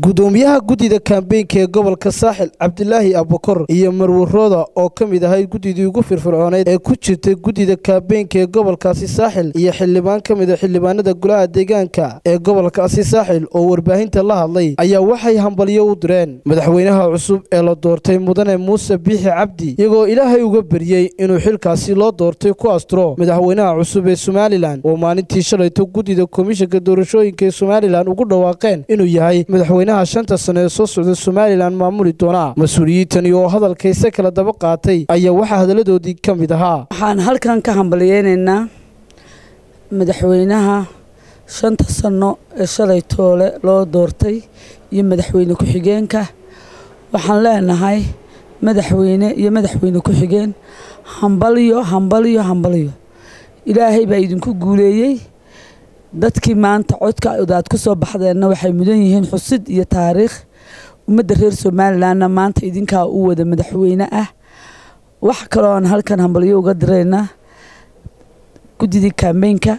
gudoomiyaha guddida kaambeynka ee gobolka saaxil cabdilaahi abukor iyo marwarooda oo ka mid ahayd guddidii ugu firfircooneyd ee ku jirtay guddida kaambeynka ee gobolkaasi saaxil iyo xildhibaan ka mid a xildhibaanada golaha deegaanka ee gobolkaasi saaxil oo warbaahinta la hadlay ayaa waxay hambalyo u direen madaxweynaha cusub ee la doortay mudane muuse biixi cabdi iyagoo ilaahay uga baryey inuu xilkaasi loo doortay ku asturo madaxweynaha cusub ee somalilan oo maalintii shalayto guddida komishanka doorashooyinka ee somalilan ugu dhawaaqeen inuu yahay madaxweynaha shanta sano ee soo socda somalilan maamuli doona mas-uuliyiintani oo hadalkayse kala daba qaatay ayaa waxaa hadalladoodii ka mid ahaa waxaan halkan ka hambalyeynaynaa madaxweynaha shanta sano ee shalay toole loo doortay iyo madaxweyne ku-xigeenka waxaan leenahay madaxweyne iyo madaxweyne ku-xigeen hambalyo hambalyo hambalyo ilaahay baa idinku guuleeyey dadkii maanta codka odaad ku soo baxdeenna waxay mudan yihiin xusid iyo taariikh ummadda reer somalilanna maanta idinkaa u wada madaxweyne ah wax kaloo aan halkan hambalyo uga diraynaa guddidii kaambeynka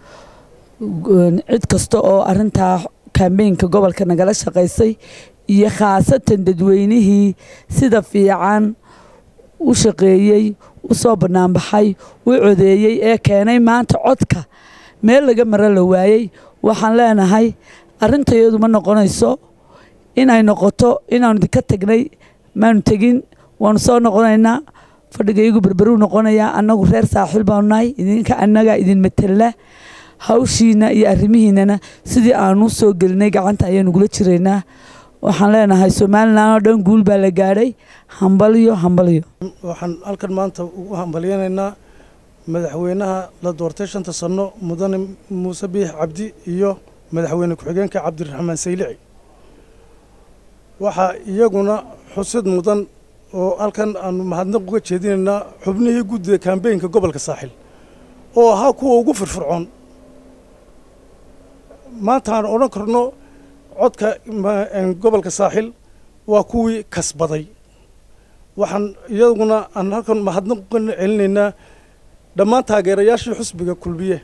cid kasta oo arintaa kaambeynka gobolka nagala shaqaysay iyo khaasatan dadweynihii sida fiican u shaqeeyey u soo banaanbaxay u codeeyey ee keenay maanta codka meel laga maro la waayey waxaan leenahay arrintayadu ma noqonayso inay noqoto inaanu idinka tagnay maanu tegin waanu soo noqonaynaa fadhigaygu berberuu noqonayaa annagu reer saaxiil baanu nahay idinka annagaa idin matella hawshiina iyo arrimihiinana sidii aanu soo gelinay gacanta ayaanu gula jiraynaa waxaan leenahay somalilan oo dhan guul baa la gaadhay hambalyo hambalyo waxaan halkan maanta ugu hambalyeynaynaa madaxweynaha la doortay shanta sano mudane muuse biix cabdi iyo madaxweyne ku-xigeenka cabdiraxmaan saylici waxaa iyaguna xusid mudan oo halkan aanu mahadnaq uga jeedinaynaa xubnihii guddida kaambeynka gobolka saaxil oo ahaa kuwa ugu firfircoon maanta aan odhan karno codka gobolka saaxil waa kuwii kasbaday waxaan iyaguna aan halkan mahadnaq uga celinaynaa dhammaan taageerayaashii xusbiga kulmiye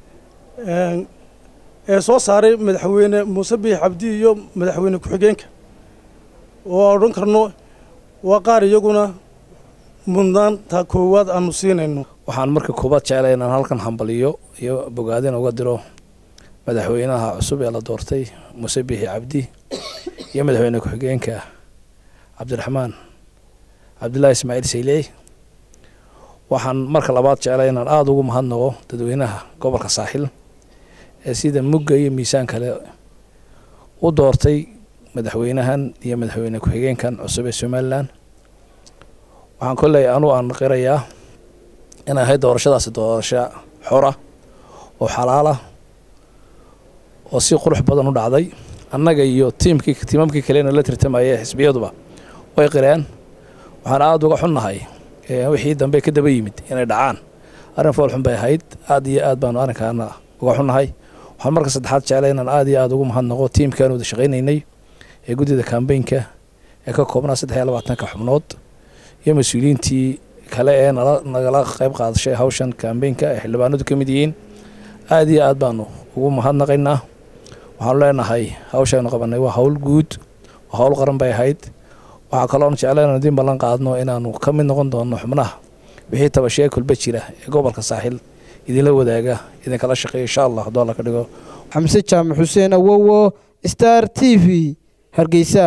ee soo saaray madaxweyne muuse biix cabdi iyo madaxweyne ku-xigeenka oo odhan karno waa qaar iyaguna mudnaanta koowaad aanu siinayno waxaan marka koowaad jeclay inaan halkan hambaliyo iyo bogaadin uga diro madaxweynaha cusub ee la doortay muuse biixi cabdi iyo madaxweyne ku-xigeenka cabdiraxmaan cabdillaahi ismaaciil saylici waxaan marka labaad jeclay inaan aada ugu mahadnaqo dadweynaha gobolka saaxil ee sida mugga iyo miisaan kale u doortay madaxweynahan iyo madaxweyne ku-xigeenkan cusub ee somalilan waxaan kolley anu aan qirayaa inay ahayd doorashadaasi doorasho xora oo xalaala oo si qurux badan u dhacday annaga iyo tiimkii tiimamkii kalena la tirtamaya xisbiyaduba way qireen waxaan aada uga xunnahay wixii dambe ka daba yimid inay dhacaan arrin foolxun bay ahayd aad iyo aad baanu arrinkaana uga xunnahay waxaan marka saddexaad jeclay inaan aad iyo aada ugu mahadnaqo tiimkaan wada shaqaynaynay ee guddida kaambeynka ee ka koobnaa saddex iyo labaatanka xubnood iyo mas-uuliyiintii kale ee nala nagala qayb qaadashay hawshan kaambeynka ee xildhibaanadu ka mid yihiin aad iyo aad baanu ugu mahadnaqaynaa waxaanu leenahay hawshaanu qabanay waa hawl guud waa hawl qaran bay ahayd waxaa kaloon jecla inaan idiin ballan qaadno inaanu ka mid noqon doono xubnaha wixii tabashee kulba jira ee gobolka saaxil idinla wadaaga idinkala shaqeeya insha allah hadduu alla ka dhigo xamse jaamac xuseen awowo star t v hargeysa